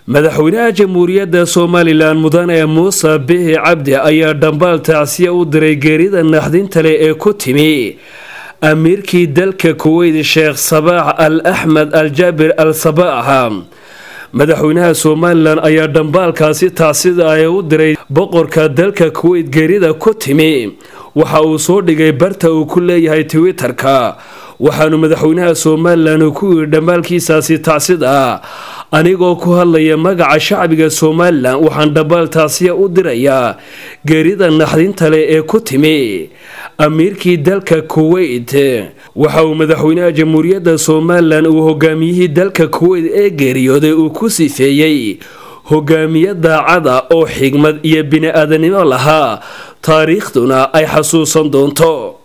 madaxweynaha jamhuuriyadda somalilan mudane muuse bihi cabdi ayaa dhambaal tacsiya u diray geerida naxdinta leh ee ku timi amiirkii dalka kuweyt sheekh sabaax al axmed al jaabir al sabaax madaxweynaha somalilan ayaa dhambaalkaasi tacsida ay u diray boqorka dalka kuweyt geerida ku timi waxa uu soo dhigay barta uu ku leeyahay twitter-ka waxaanu madaxweynaha somalilan ku yidhi dhambaalkiisaasi tacsida anigoo ku hadlaya magaca shacbiga somalilan waxaan dhambaal taasiya u dirayaa geerida naxdinta leh ee ku timi amiirkii dalka kuweyt waxa uu madaxweynaha jamhuuriyadda somalilan uu hogaamiyihii dalka kuweyt ee geeriyooday uu ku sifeeyey hogaamiye daacada oo xigmad iyo bini-aadanimo lahaa taariikhduna ay xasuusan doonto